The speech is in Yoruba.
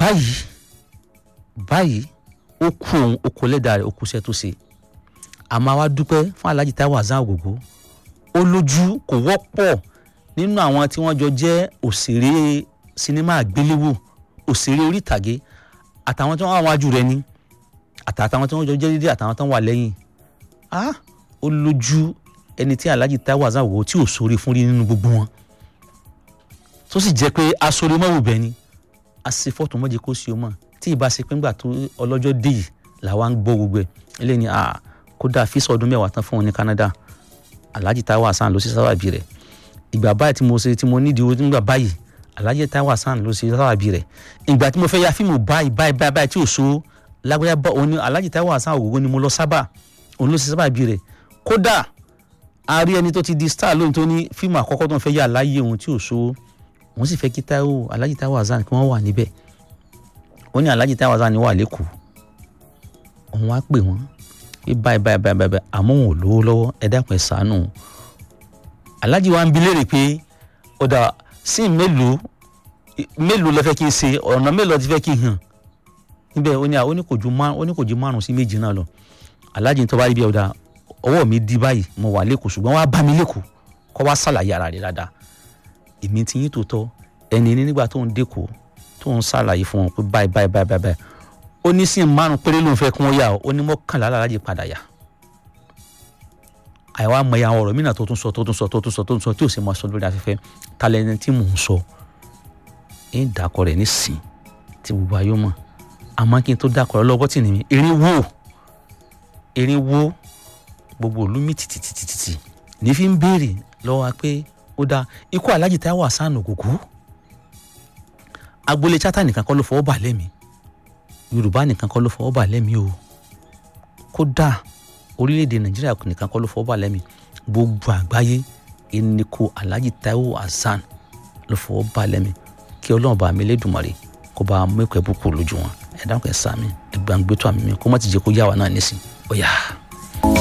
báyìí báyìí ó kú òun ó kó lẹ́dàá rẹ̀ ó kú iṣẹ́ tó ṣe àmọ́ àwa dúpẹ́ fún Alhaji Taiwo Hassan Ogogo ó lójú kò wọ́pọ̀ nínú àwọn tí wọ́n jọ jẹ́ òṣèré sinimá àgbéléwò òṣèré orí ìtàgé àtàwọn tí wọ́n wà wájú rẹ̀ ni àtàwọn tí wọ́n jọ jẹ́ dídí àtàwọn tí wọ́n wà lẹ́yìn ah ó lójú ẹni tí Alhaji Taiwo Hassan Ogogo tí ò sórí fún rí nínú gbogbo wọn tó sì jẹ́ pé aṣọ́rí mọ́wò bẹ́ẹ̀ ni àṣefọ́tò mọ́jẹ kó sí o mọ̀ tí ì bá ṣe pé ńgbà tó ọlọ́jọ́ dé yìí làwa ń gbọ́ gbogbo ẹ̀ eléyìí ni ah kódà fíṣọ ọdún mẹ́wàá tán fún wọn ní Canada Alhaji Taiwo Hassan ló ṣe sábàbí rẹ̀ ìgbà báyìí tí mo ṣe tí mo nídìí owó nígbà báyìí Alhaji Taiwo Hassan ló ṣe sábàbí rẹ̀ ìgbà tí mo fẹ́ ya fíìmù báyìí báyìí báyìí báyìí tí ò so lágbájá bá òun ni Alhaji Taiwo Hassan Ogogo ni mo lọ sábà òun ló ṣe sábàbí rẹ̀ kódà a rí ẹni tó ti di star lónìí tó ní fíìmù àkọ́kọ́ tó ń fẹ́ yà láyé òun tí ò so òun sì fẹ́ kí Taiwo Alhaji Taiwo Hassan kí wọ́n wà níbẹ̀ ó ní Alhaji Taiwo Hassan wà lẹ́kọ̀ọ́ òun wá pè wọ́n pé báyìí báyìí báyìí báyìí àmọ́ òun ò lówó lọ́wọ́ ẹ dákun ẹ ṣàánú Alhaji wa ń bi léèrè pé ọ̀dà sí mélòó mélòó lẹ fẹ́ kí n ṣe ọ̀nà mélòó ti fẹ́ kí n hàn níbẹ̀ ó ní ó ní kò ju márùn sí méjì náà lọ Alhaji tó bá rí bí ọ̀dà ọwọ́ mi di báyìí mo wà lẹ́kọ̀ọ́ ṣùgbọ́n wàá bá mi lẹ́kọ̀ọ́ kọ́ wá ṣàlàyé ara rẹ̀ dáadáa èmi ti yín tòótọ́ ẹni ní nígbà tó ń dẹ́kọ̀ọ́ tó ń ṣàlàyé fún wọn pé báyìí báyìí báyìí báyìí ó ní sí márùn péré ló ń fẹ́ kí wọ́n yà ó ní mọ́kànlá Alhaji padà yà àìwá mọ àwọn ọ̀rọ̀ mìíràn tó tún sọ tó tún sọ tó tún sọ tó tún sọ tí ò sì máa sọ lórí afẹ́fẹ́ talẹ́ni tí mò ń sọ ń dàkọ̀ rẹ̀ nísìn tí gbogbo ayé mọ̀ àmọ́ kí n tó dàkọ̀ rẹ̀ lọ́wọ́ tì ní mi erin wo erin wo gbogbo ìlú mi tìtìtìtìtì ní fi ń béèrè lọ́wọ́ wa pé ó dáa ikú Alhaji Taiwo Hassan Ogogo agboolé chata nìkan kọ́ ló fọwọ́ bà lẹ́mìí Yorùbá nìkan kọ́ ló fọwọ́ bà lẹ́mìí o kódà orílẹ̀-èdè Nàìjíríà nìkan kọ́ ló fọwọ́ bà lẹ́mìí gbogbo àgbáyé ẹnìkó Alhaji Taiwo Hassan ló fọwọ́ bà lẹ́mìí kí Ọlọ́run bá mi lédùmarè kó bá mẹ́kọ̀ọ́ ẹ̀bùkù lójú wọn ẹ̀dá kan ẹ̀ sàmì ẹ̀gbàǹgbẹ́tọ̀ àmì mi kó má ti jẹ́ kó yá wa náà nísìn ó yá.